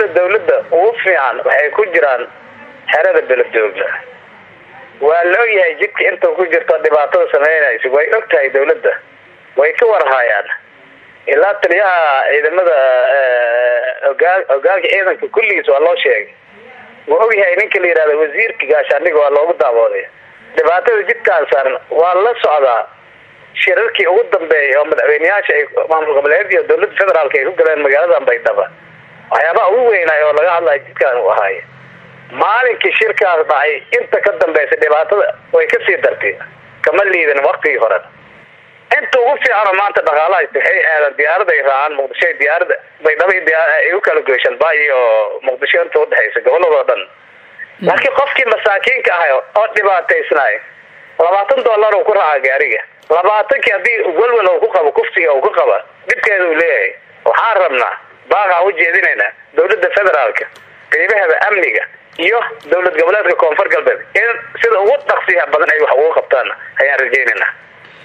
dawladda ugu fiican waxay ku jiraan xerada beledooga waa la ogyahay jidka inta ku jirto dhibaatada sameynaysa way og tahay dawladda way ka warhaayaan ilaa taliyaha ciidamada ogaa hogaanka ciidanka kulligiis waa loo sheegay wuu ogyahay ninka la yihahda wasiirka gaashaandhiga waa loogu daawooday dhibaatada jidkaan saaran waa la socdaa shirarkii ugu dambeeyay oo madaxweyneyaasha ay maamul goboleed iyo dawladda federaalka ay ku galeen magaaladan baydhaba waxyaabaha ugu weynaay oo laga hadlaya jidkaan uu ahaay maalinkii shirkaas dhacay inta ka dambaysa dhibaatada way kasii dartay kama liidan waktigii hore inta ugu fiicanoo maanta dhaqaalaha waxay aadan diyaarada ay raacaan muqdisho diyaarada baydhaba ay u kala goyshaan ba iyo muqdisho inta udhexaysa goboladoo dhan laakiin qofkii masaakiinka ahay oo dhibaataysnaay labaatan dollar uu ku raaca gaariga labaatankii haddii welwel uu ku qabo kufsiga uu ku qaba dhibkeeda uu leeyahay waxaan rabnaa baaqaan u jeedinaynaa dawladda federaalka qeybaheeda amniga iyo dowlad goboleedka koonfur galbeed in sida ugu dhaqsiyaha badan ay wax ugu qabtaan ayaan rajaynaynaa